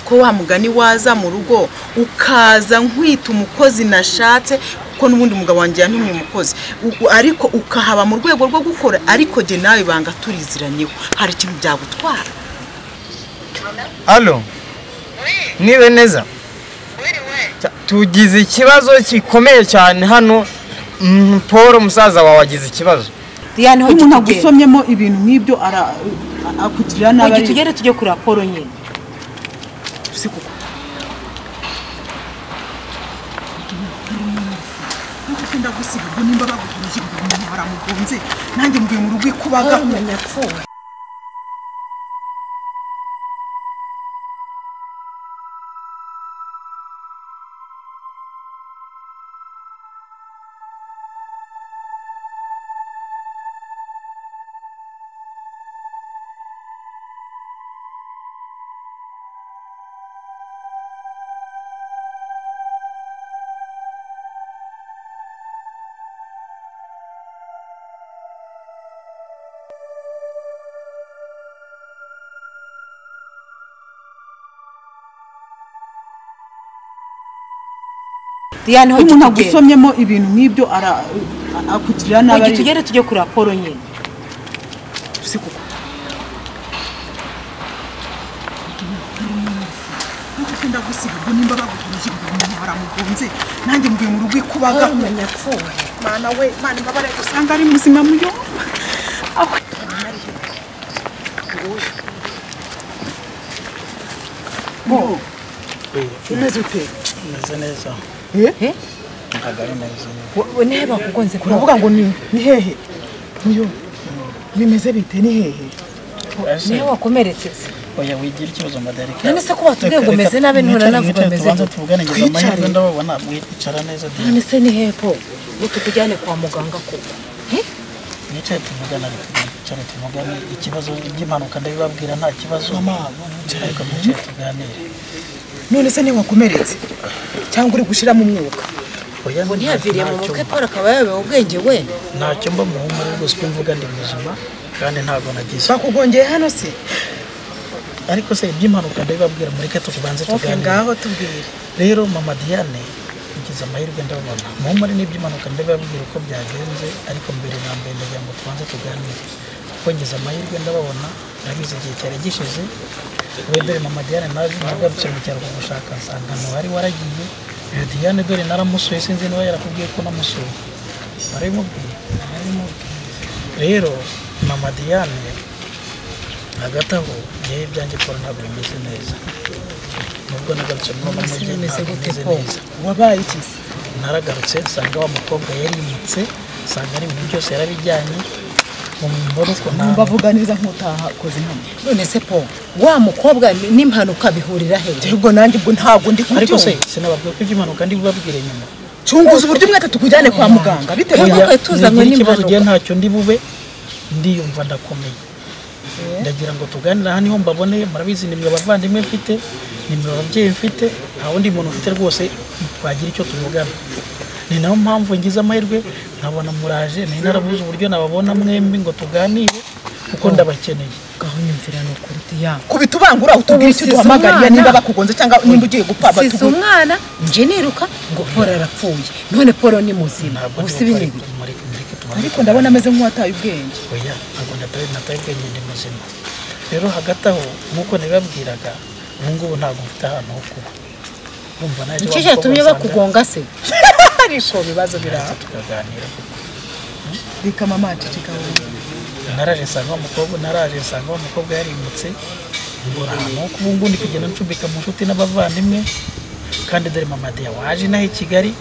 ko wa mugani waza mu rugo ukaza nkwita umukozi nashatse kuko n'ubundi umugabo wanjye yantumye umukozi U- u- ariko ukahaba mu rwego rwo gukora ariko jye nawe banga turiziraniyeho hari ikintu byagutwara alo nibe neza Ta- tugize ikibazo kikomeye cyane hano Mm, paul musaza wawe agize ikibazo diane iyo umuntu hojya tugenda agusomyemo ibintu nk'ibyo ara- akugirira nabi hojya ari- tugende tujye kuri raporo nyine si kuko ndagusiga ubwo nimba baguhuje ngo umuntu baramugonze nanjye mvuye mu rugo ikubaga diane iyo hojya umuntu tugenda agusomyemo ibintu nk'ibyo ara- akugirira nabi hojya ari- tugende tujye kuri raporo nyine si kuko ndagusiga ubwo nimba baguhuje ngo umuntu baramugonze nanjye mvuye mu rugo ikubaga mana we mana imbabare usanga ari muzima muyomba umeze ute meze neza Eh? ntagari neza we nihe bakugonze uravuga ngo ni ni hehe muyo bimeze bite ni hehe nihe wakomeretse se oya wigira ikibazo madarika None se ko batubwiye ngo meze nabi nturanavuga meze tubanza gute? tuvugane ngeza amahirwe ndababona mwicara neza diane none se nihe po ngo tukujyane kwa muganga koko mwicaye tuvugane ariko mwicara tuvugane ikibazo by'impanuka ndabibabwira nta kibazo ariko mwicaye tuganire none se ntiwakomeretse cyangwa uri gushyiramo umwuka oya ngo ntihaviriye mu ntacyo- mutwe paul akaba yayobewe ubwenge we ntacyo mba muhumure rwose ko mvuga ndi muzima kandi ntabwo nagize bakugongeye hano se ariko se iby'impanuka ndabibabwira mureke tubanze oke tuganire ngaho tubwire rero mama diane ugize amahirwe ndabona muhumure n'iby'impanuka ndababwira uko byagenze ariko mbere na mbere ndagira ngo tubanze tuganire kuko ngize amahirwe ndababona nabize igihe cyari gishize wedore mama diane naje nagarutse mu cyaro kumushaka nsanga wari waragiye iyo diane dore naramusuye sinzi niba yarakubwiye ko namusuye narabimubwiye narabimubwiye rero mama diane hagati aho ngewe ibyanjye paul ntabwo bimeze neza nubwo nagarutse mu mama Mbese mujye bimeze ntabwo gute, bimeze Paul? neza wabaye iki se naragarutse nsanga wa mukobwa yarimutse nsanga ari ibintu byose yarabijyanye mu mbona uko nta bavuga neza nk'utahakoze hano none se po wa mukobwa ni- n'impanuka bihurira hehe ubwo nanjye ubwo ntabwo ndi ariko se kubyumva sinababwiye ko iby'impanuka ndi bubabwire nyuma cyunguza uburyo mwete tukujyane kwa muganga bitewe Oya. na Ntabwo tuzanywe nigira ikibazo n'impanuka. ugiye ntacyo ndi bube ndiyumva ndakomeye ndagira ngo tuganire aha niho mbaboneye murabizi nimwe abavandimwe mfite nimwe ababyeyi mfite nta wundi muntu mfite rwose twagira icyo tuvugana ni nayo mpamvu ngize amahirwe nkabona muraje nari narabuze uburyo nababona mwembi ngo tuganire kuko ndabakeneye ngaho nyumvira ni ukuri diane kubita ubangura utubwire icyo Ubu size duhamagarira umwana. niba bakugonze cyangwa nimba ugiye gupfa size batugure umwana nje niruka ngo paul arapfuye none paul ni muzima ntabwo ubu ndi si gukora binibi ibi- mureke- mureke tubanze ariko ndabona ameze nk'uwataye ubwenge oya ntabwo nataye nataye ubwenge ndi muzima rero hagati aho nk'uko nabibabwiraga ubu ngubu ntabwo mfite ahantu ho kuba urumva naje nicyo wa cyatumye mukobwa bakugonga se ariko ibibazo nsanga biraba tukaganira reka mama ceceka wowe naraje nsanga wa mukobwa naraje nsanga wa mukobwa yarimutse mbura ahantu ho kuba ubu ngubu ndi kugenda ncumbika mu nshuti n'abavandimwe kandi dore mama deya waje inaha i Kigali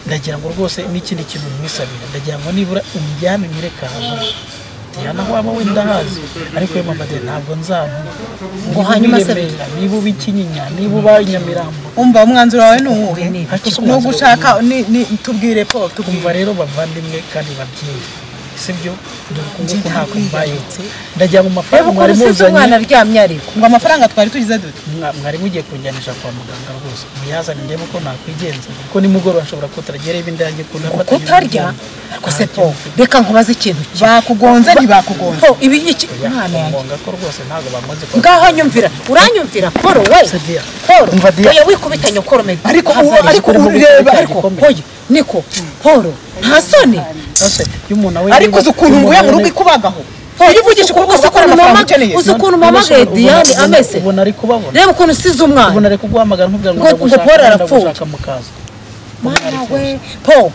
ndagira ngo rwose n'ikindi kintu mwisabira ndagira ngo nibura umujyane unyereke ahantu Diana waba wenda hazi ariko we mama deya ntabwo nzahano Ngo hanyuma se- niba uba ikinyinya niba uba nyamirambo umva umwanzuro wawe ni uwuhe Ariko si ni umwanzuro ugushaka ni ni tubwire po kumva tugumva rero bavandimwe kandi babyeyi sibyo dore uku nguku ntabwo mbayutse ndagira ngo mu reba mafaranga ukuntu mwari usize muzanye umwana aryamye ariko ngo amafaranga twari tugize dute Mwa- mwari mugiye kunjyanisha kwa muganga rwose muyazane ndebe ko nakwigenza kuko nimugoroba nshobora kutaragera ibi ndange ngo kutarya ariko se paul reka nkubaze ikintu kimwe. bakugonze ntibakugonze Paul, ibi iki mwana yanjye kumbonga ko rwose ntabwo bamuzi ko ngaho nyumvira uranyumvira paul we Sadia, paul Umva Diane. oya wikubitanye paul medi Ariko uwo- ariko ureba, ariko- oya niko paul nta soni ariko uzi ukuntu nguye mu rugo ikubagaho uzi ukuntu- irivugisha ukuboko uzi gakora ukuntu mama amafaranga ukeneye uzi ukuntu mama diane ameze ubona ari kubabona reba ukuntu usize umwana ubona ari kuguhamagara nkubwira ngo Ngo- ngo ndagushaka Paul arapfuye. ndagushaka mukaza mwana we paul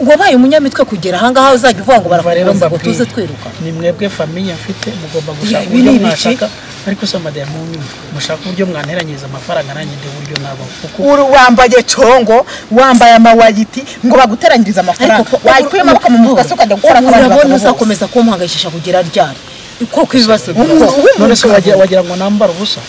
wabaye umunyamitwe kugera ahangaha uzajya uvuga ngo barakubuza ngo tuze twiruka ni mwebwe famiye mfite mugomba gushaka Ibi uburyo ni ibiki? mwashaka ariko se madaya munyumva mushaka uburyo mwanteranyiriza amafaranga nanjye ndi uburyo nabaho kuko uri wambaye congo wambaye amawayiti ngo baguteranyirize amafaranga Paul, wayikuye amaboko mu mufuka se ukajya gukora ku bandi urabona bagabo bose. uzakomeza kumuhangayikisha kugera ryari kuko ibibazo Umuntu birabaho. we mu none se rugo. wagira wagira ngo nambara ubusa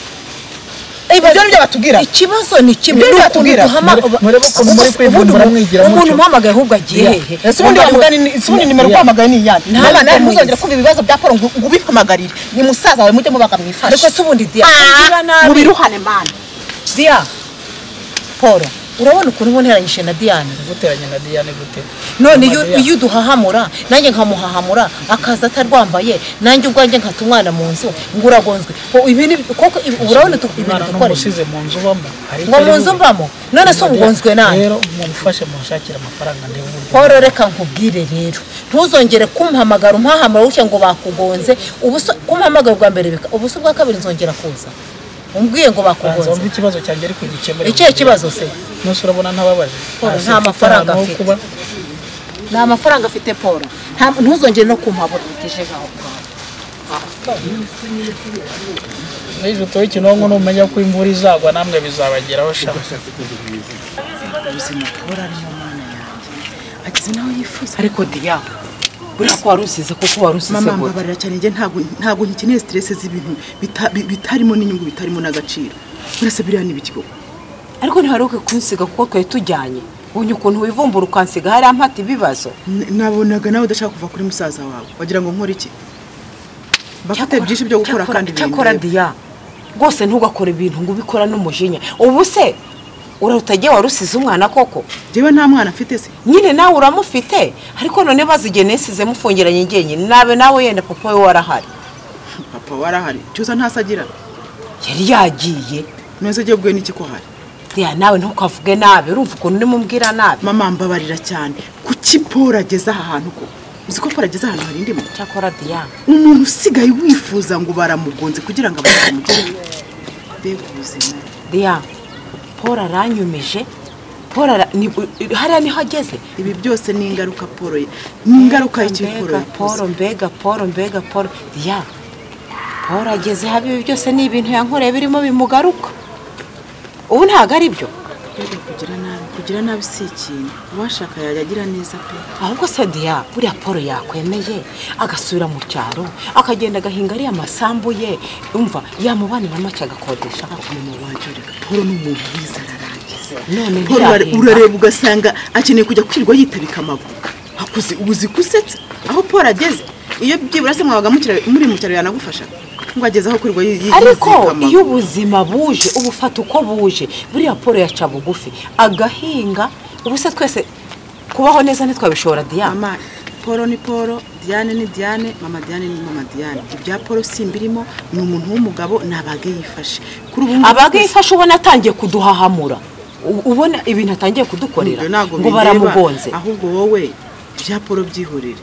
ibyo ni byo batubwira ikibazo ni kimwe Ibyo ni ukuntu batubwira. duhama- Mure- murebe ukuntu muri ubundi kwivumbura umuntu- mwigira umuntu mutyo. umpamagaye ahubwo agiye hehe ese ubundi wamugana ni- ese ubundi nimero Yeah. uguhamagaye ni iyande Nta- nama nawe ntuzongere ntamuzi. kumva ibibazo bya paul ngo ngo ubihamagarire ni musaza wawe mujye mubaga ariko mwifashe se ubundi diya kugira mu nabi biruhane mani diya paul urabona ukuntu uba unteranyije na diane guteranya na Diane gute none iyo Madaya. iyo uduhahamura nanjye nkamuhahamura akaza atarwambaye nanjye ubwanjye nkata umwana mu nzu ngo uragonzwe Ko ibi ni- koko ibi- urabona utu- ibintu umwana dukoresha n'umusize mu nzu ubamo ariko ngo mu ariwe- nzu mbamo none se Madaya, ugonzwe nabi rero mumfashe munshakire amafaranga ndebe uburyo paul reka nkubwire rero ntuzongere kumpamagara umpahamara gutya ngo bakugonze ubusa kumpamagara ubwa mbere bika ubusa ubwa kabiri nzongera kuza umbwiye ngo banza wumve bakugonze ikibazo cyanjye ariko gikemure icyo kibazo se nose urabona ntababaje Paul, Hasi nta mfite mafaranga ahantu ho afite. kuba nta mafaranga afite paul Nta- ntuzongere no kumpabura biteje ngaho n'ejo utoye ikinonko numenya ko imvura izagwa namwe bizabageraho sha agize nawe yifuza ariko diya buriya ko wari usize kuko wari usize mama gute. mbabarira cyane njye ntabwo ntabwo nkikeneye stress z'ibintu bita- bi- bitarimo n'inyungu bitarimo n'agaciro uretse biriya ni ibiki koko ariko ntiharuke kunsiga kuko twari tujyanye ubonye ukuntu wivumbura ukansiga hariya mpata ibibazo N- nabonaga nawe udashaka kuva kuri musaza wawe wagira ngo nkore iki bafite byinshi byo gukora kandi cyakora bindeba. diya rwose ntugakora ibintu ngo ubikora n'umujinya ubu se urutagiye warusize umwana koko njyewe nta mwana mfite se nyine nawe uramufite ariko none bazigiye nisize mufungiranye njyenyine nawe nawe yenda papa we warahari papa warahari cyusa ntasi agira yari yagiye none se agiye bwe n'iki ko hari diya nawe ntukavuge nabi urumva ukuntu urimo umbwira nabi mama mbabarira cyane kuki Paul ageze aha hantu ko uzi ko Paul ageze ahantu hari indimo cyakora diya umuntu usigaye wifuza ngo baramugonze kugira ngo abantu bamugere mbega ubuzima diya paul aranyumeje paul ara- ni- hariya niho ageze ibi byose ni ingaruka Paul ye- ni ingaruka y'ikiporo mbega polo mbega polo mbega polo ya polo ageze habi ibi byose ni ibintu yankoreye birimo bimugaruka ubu ntabwo ari byo mbega kugira nabi kugira nabi si ikintu uwashaka yajya agira neza pe ahubwo se diya buriya polo yakwemeye agasubira mu cyaro akagenda agahinga ariya masambu ye umva yamubanira make agakodesha mama wanjye ureka Paul ni umuntu wiza ararangiza None Paul ntiyahenda. urare- urareba ugasanga akeneye kujya kwirirwa yitabika amaguru hakuzi ubuzi kusetsa aho Paul ageze iyo byibura se mwabaga mukira- muri mu cyaro yanagufasha ngo ageze aho kwirirwa yi- yi- ariko yizirika amaguru. iyo ubuzima buje ubufata uko buje buriya polo yaca bugufi agahinga ubu se twese kubaho neza ntitwabishobora diya mama paul ni paul diane ni diane mama diane ni mama diane ibya paul simbirimo ni umuntu w'umugabo ni abage yifashe kuri ubu ngubu abaga twese- yifashe ubona atangiye kuduhahamura U- ubona ibintu atangiye kudukorera Ibyo ntabwo ngo bindeba. baramugonze ahubwo wowe ibya paul byihorere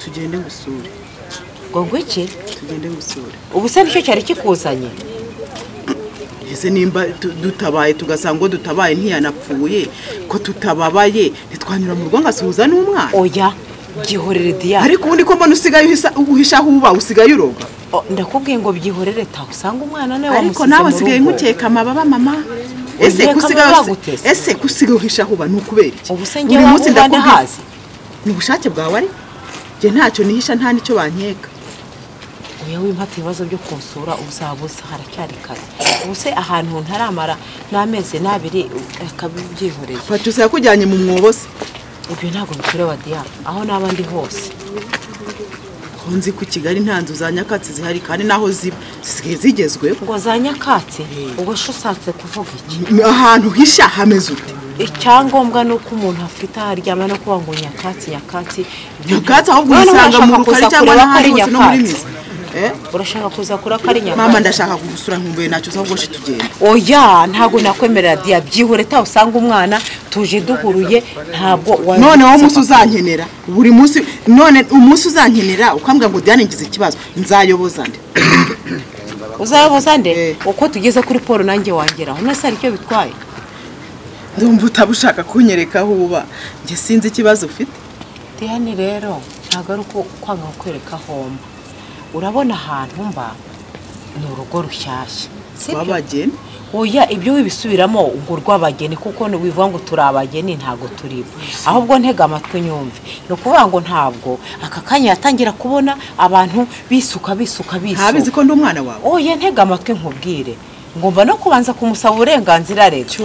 tugende gusura ngo ngwiki tugende gusura ubu se nicyo cyari kikuzanye ese nimba tu- dutabaye tugasanga uwo dutabaye ntiyanapfuye ko tutababaye ntitwanyura mu rugo ngasuhuza n'umwana oya byihorere diyari ariko ubundi ko mbona usigaye uhisa- uhisha aho uba usigaye uroga ndakubwiye ngo byihorere taha usanga umwana nawe ariko wamusize nawe mu asigaye rugo. nkukeka amababa mama ese Nkeka kusigaye amababa gutese. ese kusigaye uhisha aho uba ni ukubera iki ubu se Buri ngewe munsi waba ndakubwira- hazi ni ubushake bwawe ari njye ntacyo nihisha nta n'icyo bankeka oya wimpata ibibazo byo kunsura uzabuza haracyari kare ubu se ahantu ntaramara n'amezi n'abiri akabibyihoreye patusa yakujyanye mu mwobo se ibyo ntabwo bikureba diyari aho n'aba ndi hose Ko nzi ko i kigali nta nzu za nyakatsi zihari kandi n'aho ziba zisigaye zigezweho ngo za nyakatsi ubwo se ushatse kuvuga iki M- ahantu uhisha hameze ute icyangombwa ni uko umuntu afite aho aryama no kuvuga ngo nyakatsi nyakatsi nyakatsi ahubwo uyisanga mu rukari cyangwa n'ahandi hose no muri mizi Eh? urashaka kuza kuri akarinya mama ndashaka kugusura nkumbuye ntacyo uza gushe tugenda oya ntabwo nakwemerera diya byihore tawe usanga umwana tuje duhuruye ntabwo wa- none wowe umunsi uzankenera buri munsi none umunsi uzankenera ukambwira ngo diane ngize ikibazo nzayoboza nde uzayoboza nde Eh. uko tugeze kuri paul nanjye wangeraho mwese hari icyo bitwaye ndumva utaba ushaka kunyereka aho uba njye sinzi ikibazo ufite diyane rero ntabwo ari uko kwanga kukwereka aho mba urabona ahantu mba ni urugo rushyashya si byo? wabageni oya ibyo wibisubiramo ngo urw'abageni kuko wivuga ngo turi abageni ntabwo turibo ahubwo ntega amatwi nyumve ni ukuvuga ngo ntabwo aka kanya yatangira kubona abantu bisuka bisuka bisuka ntabizi ko ndi umwana wawe oya ntega amatwi nkubwire ngomba no kubanza kumusaba uburenganzira leta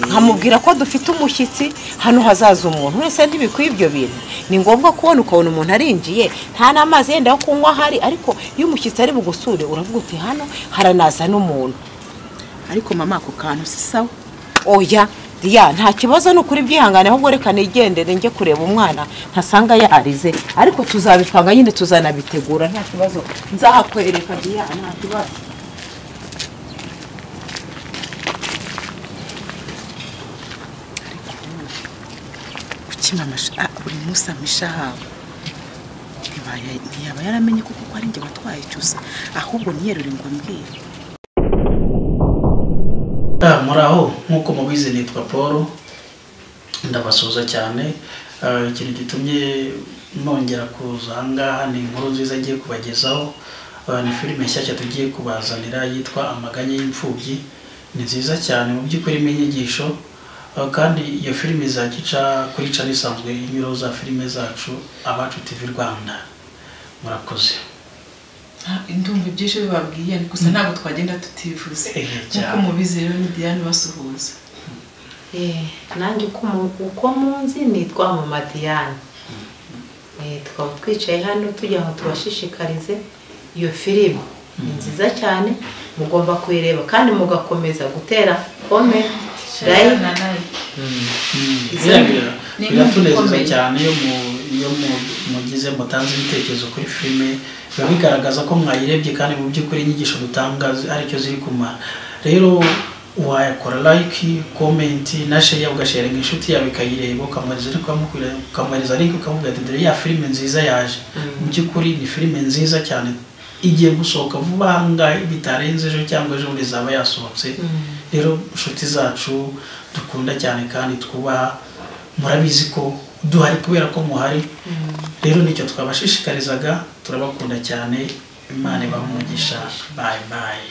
nkamubwira ko dufite umushyitsi hano hazaza umuntu wese ntibikwiye ibyo bintu ni ngombwa kubona ukabona umuntu arinjiye nta n'amazi yenda yo kunywa ahari ariko iyo umushyitsi ari bugusure uravuga uti hano haranaza n'umuntu ariko mama ako kantu si sawa oya ya nta kibazo ni ukuri byihangane ahubwo reka nigendere njye kureba umwana ntasanga yarize ariko tuzabipanga nyine tuzanabitegura nta kibazo nzahakwereka diya nta kibazo kuki mama asha- ah, buri munsi amisha hawe Ntibaye- ntiyaba yaramenye kuko ko ari njye watwaye cyose ahubwo niyerure ngo ambwire Ah, muraho nk'uko mubizi nitwa paul ndabasuhuza cyane Ah, ikintu gitumye nongera kuza aha ngaha ni inkuru nziza ngiye kubagezaho Ah, ni filime nshyashya tugiye kubazanira yitwa amaganya y'imfubyi ni nziza cyane mu by'ukuri irimo inyigisho Ah, kandi iyo filime izagica kuri cana isanzwe inyuraho za filime zacu abacu tv rwanda murakoze ndumva ibyinshi bibabwiye ariko gusa ntabwo twagenda tutivuze Eh, nkuko cyane. mubizi rero ni diane basuhuza nanjye uko mu- uko munzi nitwa mamadiyane tukaba twicaye hano tugira ngo tubashishikarize iyo filime ni nziza cyane mugomba kuyireba kandi mugakomeza gutera kome like na like Biriya bira- Ni inkuru biratunezeza ikomeye. cyane iyo mu- iyo mu- mugize mutanze ibitekerezo kuri filime biba bigaragaza ko mwayirebye kandi mu by'ukuri inyigisho dutanga zi- aricyo ziri kumara rero wayakora like comment na share ugasharinga inshuti yawe ikayireba ukamwohereza link ukamubwira- ukamwohereza link ukamubwira ati dore ya filime nziza yaje mu by'ukuri ni filime nziza cyane igiye gusohoka vuba aha ngaha bitarenze ejo cyangwa ejo bundi izaba yasohotse rero inshuti zacu dukunda cyane kandi twubaha murabizi ko duhari kubera ko muhari rero nicyo twabashishikarizaga turabakunda cyane imana ibahe umugisha bayi bayi